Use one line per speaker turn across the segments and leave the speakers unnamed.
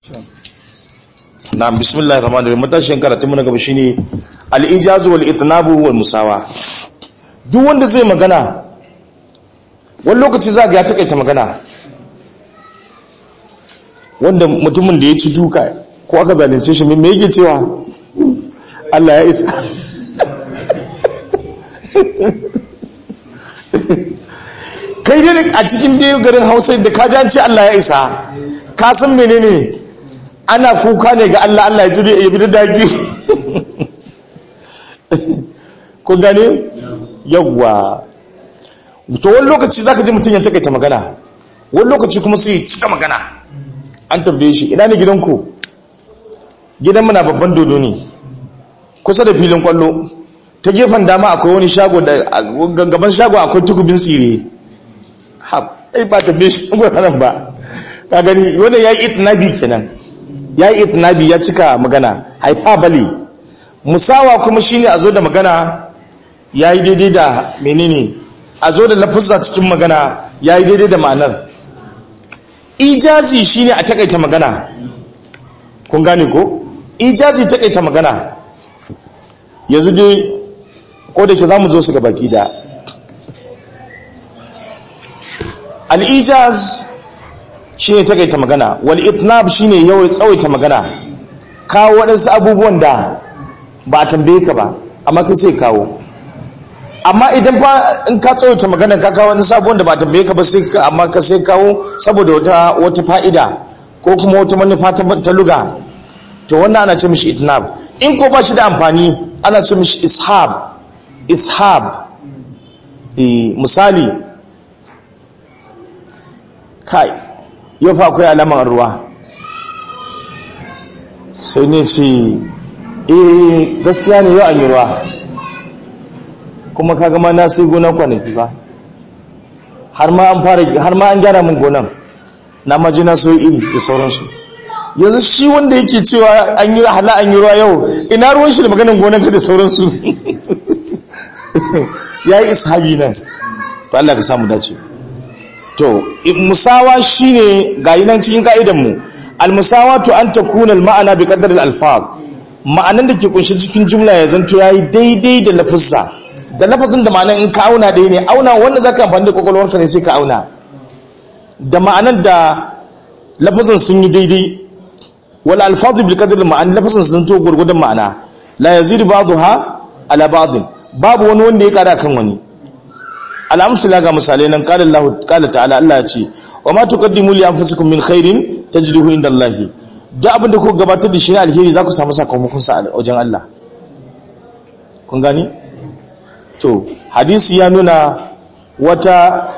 na bismillahir rahmanir rahim matashin karatun mu na gaba shine al-ijaz wal itnabu wal musawa duk wanda zai magana wani lokaci za ga ya takaita magana wanda mutumin da ya ci duka ko aka zalunce shi me yake cewa Allah ya isa kai dai a cikin dai garin Hausa da ka ji Allah ya isa ka san menene ana kuka ne ga Allah Allah ya ji ya bi da dagi ko gane yawwa to wani lokaci zaka ji mutum ya takaita magana wani lokaci kuma sai cika magana an tambaye shi ina ne gidanku gidan muna babban dodo ne kusa da filin kwallo ta gefen dama akwai wani shago da gaban shago akwai tukubin tsire ha ai ba tambaye shi nan ba ka gani wannan yayi itnabi kenan yayi itnabi ya cika magana hyperbole musawa kuma shine a zo da magana yayi daidai da menene a zo da lafuzza cikin magana yayi daidai da ma'anar ijazi shine a takaita magana kun gane ko ijazi takaita magana yanzu dai ko da ke zamu zo su ga baki da al-ijaz shine takaita magana wal itnab shine yawai tsawaita magana kawo waɗansu abubuwan da ba a tambaye ka ba amma kai sai kawo amma idan fa in ka tsawaita magana ka kawo waɗansu abubuwan da ba a tambaye ka ba sai ka amma ka sai kawo saboda wata wata fa'ida ko kuma wata manufa ta luga to wannan ana ce mishi itnab in ko ba shi da amfani ana ce mishi ishab ishab eh misali kai yau fa akwai alaman ruwa sai ne ce eh gaskiya ne yau an yi ruwa kuma ka gama na sai gonan kwanaki ba har ma an fara har ma an gyara min gonan na maji na so iri da sauransu yanzu shi wanda yake cewa an yi hala an yi ruwa yau ina ruwan shi da maganin gonan ka da sauransu ya yi ishabi nan to Allah ka samu dace to musawa shine gayi nan cikin ka'idan mu almusawatu an takuna alma'ana bi qadar alfaz ma'anan da ke kunshi cikin jumla ya zanto yayi daidai da lafazza da lafazin da ma'anan in ka auna dai ne auna wanda zaka amfani da kokolwarka ne sai ka auna da ma'anan da lafazin sun yi daidai wal alfazu bil qadar ma'an lafazin sun to gurgudan ma'ana la yazidu ba'daha ala ba'd babu wani wanda ya kada kan wani al'amsula ga misalai nan qala Allah qala ta'ala Allah ya ce wa ma tuqaddimu li anfusikum min khairin tajduhu inda Allah duk abin da ku gabatar da shi ne alheri za ku samu sakamakon sa a wajen Allah kun gani to hadisi ya nuna wata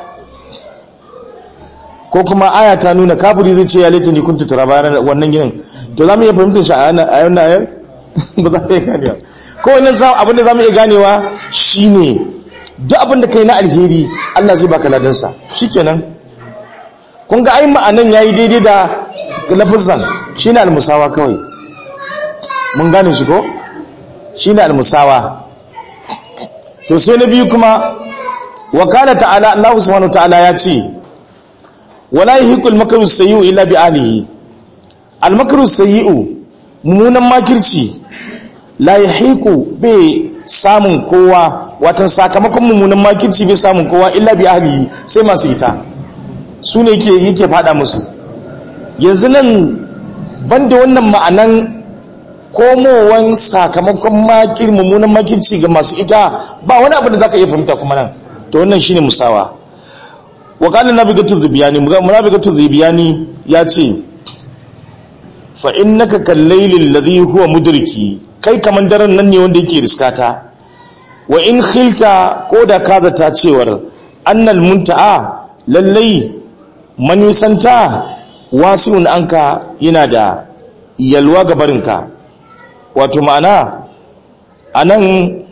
ko kuma aya ta nuna kafiri zai ce ya laita ni kuntu turaba wannan ginin to za mu iya fahimtar shi a yana ayar ba za mu iya ganewa ko wannan abin da za mu iya ganewa shine duk abin da kai na alheri Allah zai baka ladansa shikenan kun ga ai ma'anan yayi daidai da lafazan shine almusawa kawai mun gane shi ko shine almusawa to sai na biyu kuma wa kana ta'ala Allah subhanahu ta'ala ya ce wala yahiqul makru sayyi'u illa bi alihi al makru sayyi'u mummunan makirci la yahiqu bai samun kowa watan sakamakon mummunan makirci bai samun kowa illa bi ahlihi sai masu ita su ne yake yake fada musu yanzu nan banda wannan ma'anan komowan sakamakon makir mummunan makirci ga masu ita ba wani abu da zaka iya fahimta kuma nan to wannan shine musawa wa qala nabigatu zubiyani munabigatu zubiyani ya ce fa innaka kallayli alladhi huwa mudriki kai kaman daren nan ne wanda yake riskata wa in khilta ko da ka zata cewar annal munta'a lallai manisanta wasi'un anka yana da yalwa ga barinka wato ma'ana anan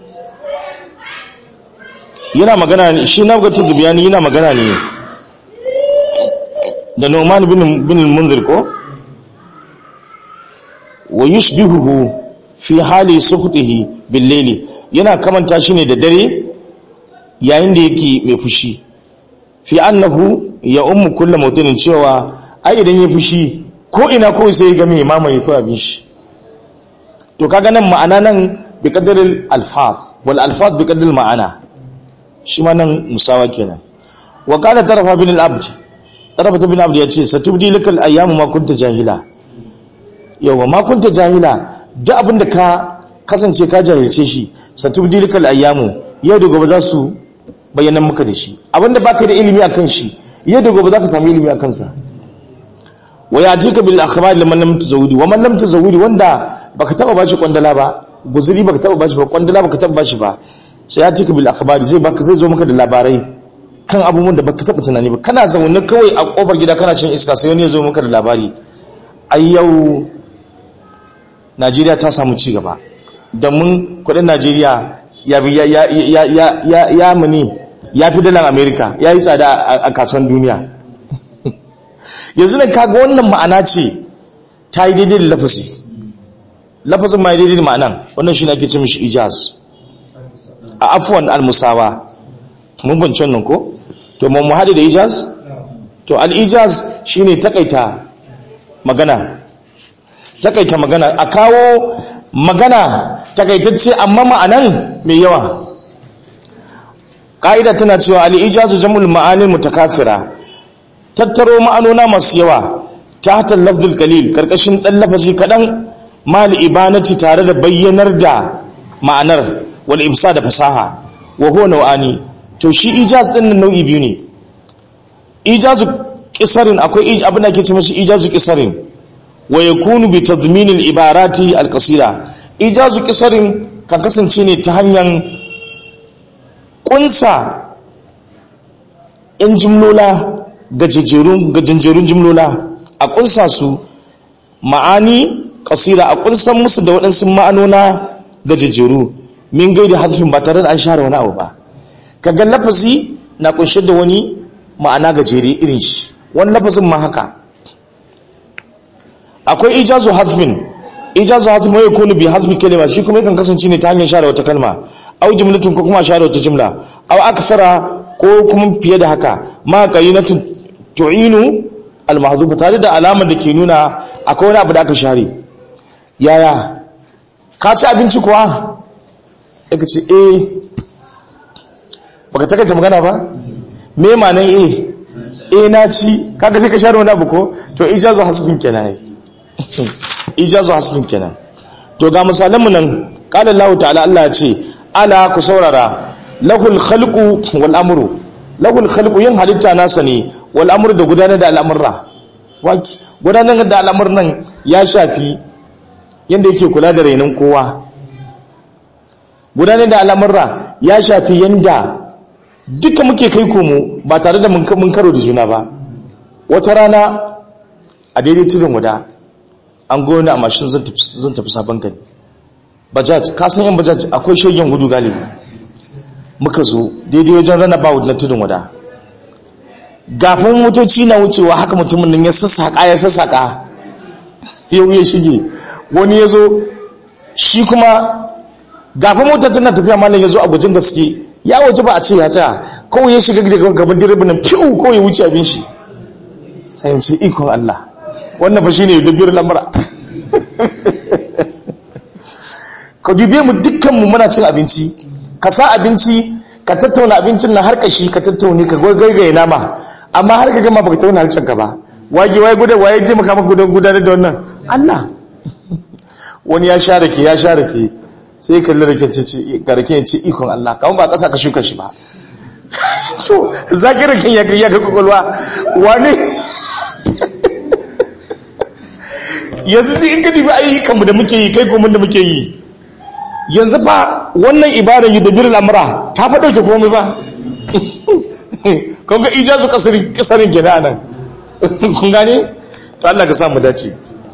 yana magana ne shi na ga tudubiyani yana magana ne da Nu'man bin bin munzir ko wa yushbihuhu fi hali sukhtihi bil layli yana kamanta shi ne da dare yayin da yake mai fushi fi annahu ya ummu kullu mutinin cewa ai idan ya fushi ko ina ko sai ga mai mamaye ko abin shi to kaga nan ma'ana nan bi qadaril alfaz wal alfaz bi qadaril ma'ana shi ma nan musawa kenan wa qala tarafa bin al-abd tarafa bin abd yace satubdi lakal ayyamu ma kunta jahila yawa ma kunta jahila duk abinda ka kasance ka jahilce shi satubdi lakal ayyamu yau da gobe za su bayyana maka da shi abinda baka da ilimi akan shi yau da gobe za ka samu ilimi akan sa wa yatika bil akhbar liman lam tazawudi wa man lam tazawudi wanda baka taba bashi kwandala ba guzuri baka taba bashi ba kwandala baka taba bashi ba sai ya tika bil akhbari zai baka zai zo maka da labarai kan abubuwan da baka taba tunani ba kana zaune kawai a kofar gida kana shan iska sai wani ya zo maka da labari ai yau Najeriya ta samu ci gaba da mun kudin Najeriya ya ya ya ya ya ya ya muni ya fi dalar America ya yi tsada a kasuwan duniya yanzu nan kaga wannan ma'ana ce ta yi daidai da lafazi lafazin ma yi daidai da ma'anan wannan shi ne ake ce mishi ijaz a afuwan al-musawa mun bance wannan ko to mun haɗe da ijaz to al-ijaz shine takaita magana takaita magana a kawo magana takaitacce amma ma'anan mai yawa ƙa'ida tana cewa al-ijazu jam'ul ma'anil mutakafira tattaro ma'anona masu yawa ta hatar lafzul kalil karkashin ɗan lafazi kaɗan mal ibanati tare da bayyanar da ma'anar wal imsa da fasaha wa huwa nau'ani to shi ijaz din nan nau'i biyu ne ijazu qisarin akwai abin da ke ce masa ijazu qisarin wa yakunu bi tadmin al ibarati al qasira ijazu qisarin kan kasance ne ta hanyar kunsa in jumlola gajejerun gajenjerun jumlola a kunsa su ma'ani kasira a kunsan musu da waɗansu ma'anona gajejeru min gaida hadfin ba tare da an share wani abu ba kaga lafazi na kunshe da wani ma'ana gajere irin shi wani lafazin ma haka akwai ijazu hadfin ijazu hadfin mai kunu bi hadfi kalma shi kuma yakan kasance ne ta hanyar share wata kalma au jumlatun ko kuma share wata jumla au aksara ko kuma fiye da haka ma qarinatu tu'inu al-mahzufa tare da alamar da ke nuna akwai wani abu da aka share yaya ka ci abinci kuwa yaka ce eh baka takaita magana ba me manan eh eh na ci kaga sai ka share wani abu ko to ijazu hasbin kenan ijazu hasbin kenan to ga misalan mu nan qala Allah ta'ala Allah ya ce ala ku saurara lahul khalqu wal amru lahul khalqu yin halitta nasa ne wal amru da gudanar da al'amurra waki gudanar da al'amuran nan ya shafi yanda yake kula da renon kowa gudanar da al'amurra ya shafi yanda duka muke kai komo ba tare da mun karo da juna ba wata rana a daidai tudun guda an gona a mashin zan tafi sabon gani bajaj kasan yan bajaj akwai shogin gudu galibi muka zo daidai wajen rana ba na tudun guda gafin motoci na wucewa haka mutumin nan ya sassaƙa ya sassaƙa yau ya shige wani ya zo shi kuma gafin motar tana tafiya malam ya zo a gujin gaske ya waje ba a ce ya tsaya kawai ya shiga daga gaban direbin nan fiw kawai ya wuce abin shi sai ya ce ikon Allah wannan fa shine da biyar lamura ka dubiye mu dukkan mu muna cin abinci ka sa abinci ka tattauna abincin nan har kashi ka tattaune ka gaigaye nama amma har ka gama baka tauna harshen ka ba wage waye gudan waye je maka maka gudan gudanar da wannan Allah wani ya sha rake ya sha rake sai kalli rake ce ce ga rake ce ikon Allah kawai ba kasa ka shuka shi ba to zaki rake ya ya ga kokolwa wani yanzu in ka dubi ayyukan mu da muke yi kai ko mun da muke yi yanzu fa wannan ibadan yudabirul amra ta fa dauke komai ba kun ga ijazu kasarin kasarin gida nan kun gane to Allah ka sa mu dace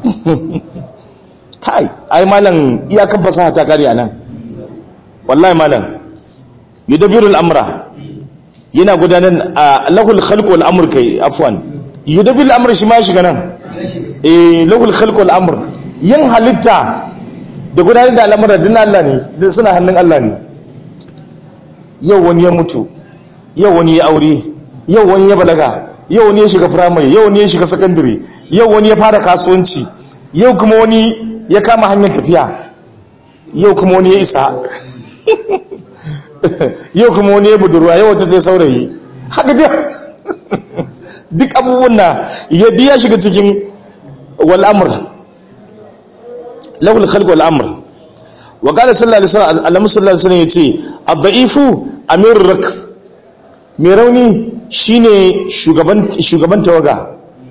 kai ai malam iyakan fasaha ta kare anan wallahi malam yudabirul amra yana gudanar a lahul khalq wal amr kai afwan yudabirul amr shi ma shiga nan eh lahul khalq wal amr yin halitta da gudanar da al'amuran din Allah ne din suna hannun Allah ne yau wani ya mutu yau wani ya aure yau wani ya balaga yau wani ya shiga firamare yau wani ya shiga sakandare yau wani ya fara kasuwanci yau kuma wani ya kama hanyar tafiya yau kuma wani ya isa yau kuma wani ya budurwa yau wata ce saurayi haka dai duk abubuwan na yadda ya shiga cikin wal'amur lahul khalq wal'amur wa qala sallallahu alaihi wasallam annabi sallallahu alaihi wasallam yace ad-da'ifu amir rak mai rauni shine shugaban shugaban tawaga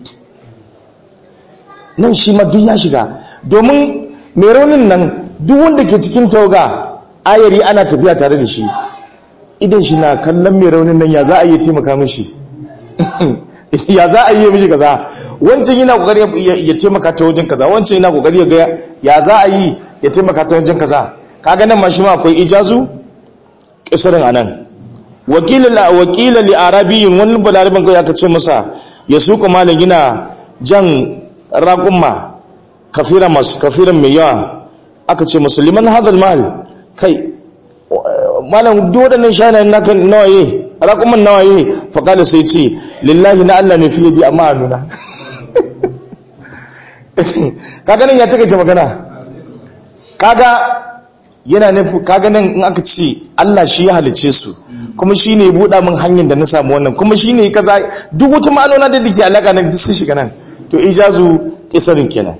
nan shi ma duk ya shiga domin mai raunin nan duk wanda ke cikin tawaga ayari ana tafiya tare da shi idan shi na kallon mai raunin nan ya za a yi taimaka mishi ya za a yi mishi kaza wancan yana kokari ya taimaka ta wajen kaza wancan yana kokari ya ga ya za a yi ya taimaka ta wajen kaza kaga nan ma shi ma akwai ijazu kisarin anan wakila wakila li arabiyyin wani balaraban kai aka ce masa ya suka malam gina jan raqumma kafira masu kafiran mai yawa aka ce musulman hadal mal kai malam duk waɗannan shanayen naka nawaye raƙuman nawaye faƙali sai ce lillahi na Allah ne fiye bi amma a nuna kaga nan ya takaita magana kaga yana nufi kaga nan in aka ce Allah shi ya halice su kuma shi ne buɗa min hanyar da na samu wannan kuma shi ne kaza duk wata ma'anona da dake alaƙa nan duk sun shiga nan to ijazu kisarin kenan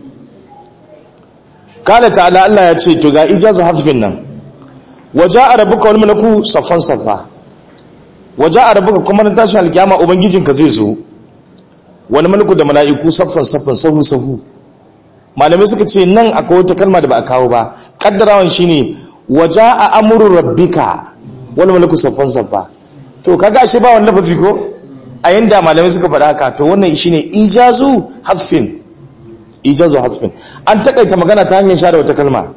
kala ta'ala Allah ya ce to ga ijazu hasbin nan waje a rabuka wani malaku saffan saffa waje a rabuka kuma na tashin alkiyama ubangijinka zai zo wani malaku da mala'iku saffan saffan sahu sahu malamai suka ce nan akwai wata kalma da ba a kawo ba kaddarawan shine waje a amuru rabbika wani malaku saffan saffa to kaga ashe ba wani lafazi ko a yanda malamai suka faɗa haka to wannan shine ijazu hasfin ijazu hasfin an takaita magana ta hanyar share wata kalma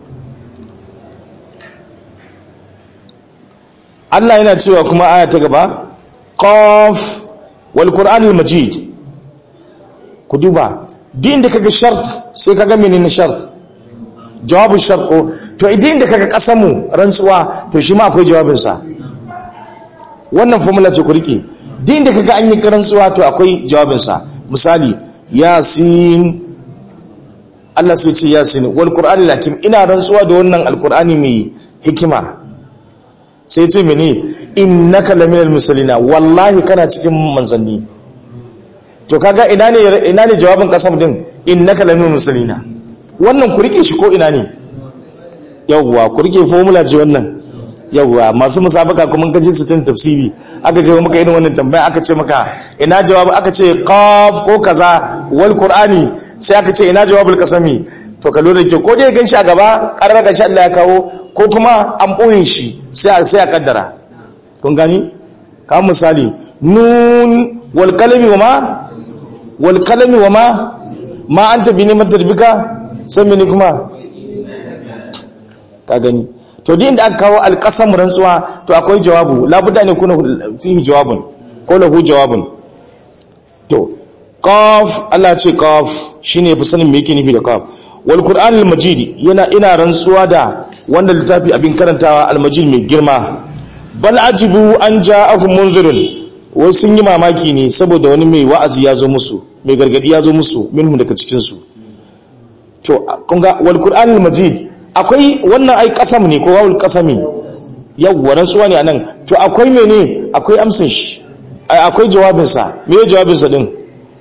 Allah yana cewa kuma aya ta gaba qaf wal qur'anil majid ku duba din inda kaga shart sai kaga menene shart jawabu shart ko to idan inda kaga kasamu rantsuwa to shi ma akwai jawabin sa wannan formula ce ku rike din inda kaga an yi rantsuwa to akwai jawabin sa misali yasin Allah sai ce yasin wal qur'anil hakim ina rantsuwa da wannan alqur'ani mai hikima sai ce mene innaka laminal musallina wallahi kana cikin manzanni to kaga ina ne ina ne jawabin kasam din innaka laminal musallina wannan ku rike shi ko ina ne yawwa ku rike formula ce wannan yawwa masu musabaka kuma ka je sitin tafsiri aka ce maka irin wannan tambaya aka ce maka ina jawabi aka ce qaf ko kaza wal qur'ani sai aka ce ina jawabul qasami to ka lura ke ko dai ganshi a gaba ƙarar ga Allah ya kawo ko kuma an ɓoye shi sai a sai a kaddara kun gani ka misali nun wal kalami wa ma wal kalami wa ma ma anta bi ni'mat rabbika sai mene kuma ka gani to din da aka kawo alqasam rantsuwa to akwai jawabu labudda ne kuna fihi jawabun ko lahu jawabun to qaf Allah ce qaf shine fi sanin me yake nufi da qaf wal qur'an al majid yana ina rantsuwa da wanda littafi abin karantawa al majid mai girma bal ajibu an ja'akum munzirun wai sun yi mamaki ne saboda wani mai wa'azi ya zo musu mai gargadi ya zo musu minhum daga cikin su to kun ga wal qur'an al majid akwai wannan ai kasam ne ko wawul kasami yawwa rantsuwa ne anan to akwai mene akwai amsin shi akwai jawabinsa me jawabinsa din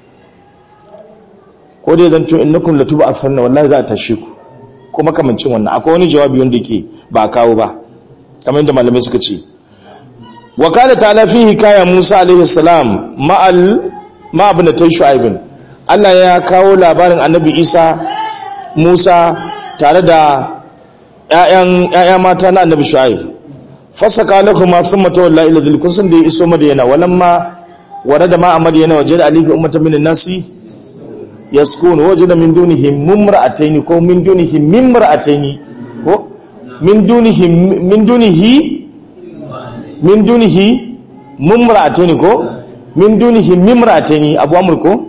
ko dai zan tun innakum latuba asanna wallahi za a tashe ku ko makamancin wannan akwai wani jawabi wanda yake ba a kawo ba kamar yadda malamai suka ce wa kana ta'ala fi hikaya Musa alaihi salam ma'al ma ibn Shu'aib Allah ya kawo labarin Annabi Isa Musa tare da ƴaƴan ƴaƴa mata na Annabi Shu'aib fasaka lakum ma thumma tawalla ila dhil kun san da ya iso madiyana walamma warada ma madiyana wajada alayhi ummatan minan nasi yaskun wajada min dunihim mumra'atayn ko min dunihim mimra'atayn ko min dunihim min dunihi min dunihi mumra'atayn ko min dunihim mimra'atayn abu amr ko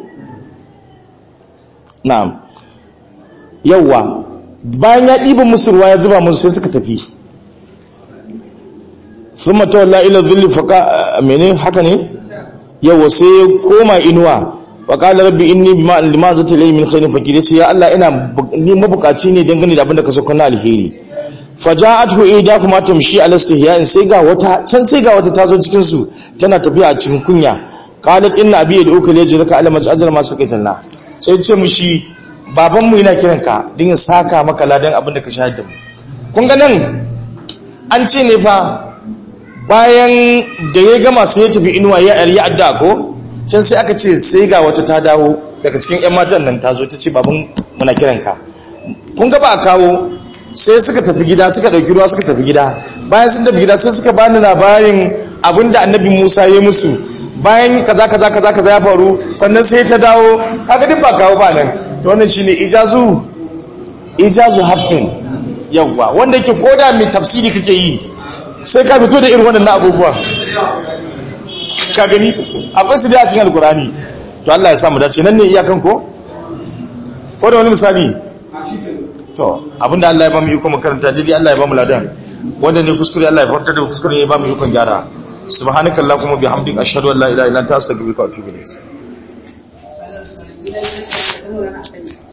na'am yawa bayan ya diba musu ruwa ya zuba musu sai suka tafi thumma tawalla ila dhilli faqa mene haka ne yawa sai ya koma inuwa wa qala rabbi inni bima lima zata ilayhi min khairin fakir yace ya Allah ina ni mabukaci ne dangane da abin da ka saka na alheri faja'atuhu ida kuma tamshi ala istihya'in sai ga wata can sai ga wata tazo cikin su tana tafiya a cikin kunya qalat inna abi yad'uka li yajraka ala maj'al ma saqaitanna sai ce mushi baban mu yana kiranka din saka maka ladan abin da ka shahada da mu kun ga nan an ce ne fa bayan da ya gama sai ya tafi inuwa ya yi adda ko can sai aka ce sai ga wata ta dawo daga cikin 'yan matan nan ta zo ta ce baban muna kiranka kun ga ba a kawo sai suka tafi gida suka ɗauki ruwa suka tafi gida bayan sun tafi gida sai suka bani labarin abinda annabi musa ya musu bayan kaza kaza kaza kaza ya faru sannan sai ta dawo kaga duk ba kawo ba nan to wannan shine ijazu ijazu hafin yawwa wanda yake koda mai tafsiri kake yi sai ka fito da irin waɗannan abubuwa ka gani akwai su dai a cikin alkurani to Allah ya samu dace nan ne iyakan ko ko da wani misali to abinda Allah ya ba mu iko makaranta dai Allah ya ba mu ladan wanda ne kuskure Allah ya farta da kuskure ya ba mu iko gyara subhanakallahumma bihamdika ashhadu an la ilaha illa anta astaghfiruka wa atubu ilayk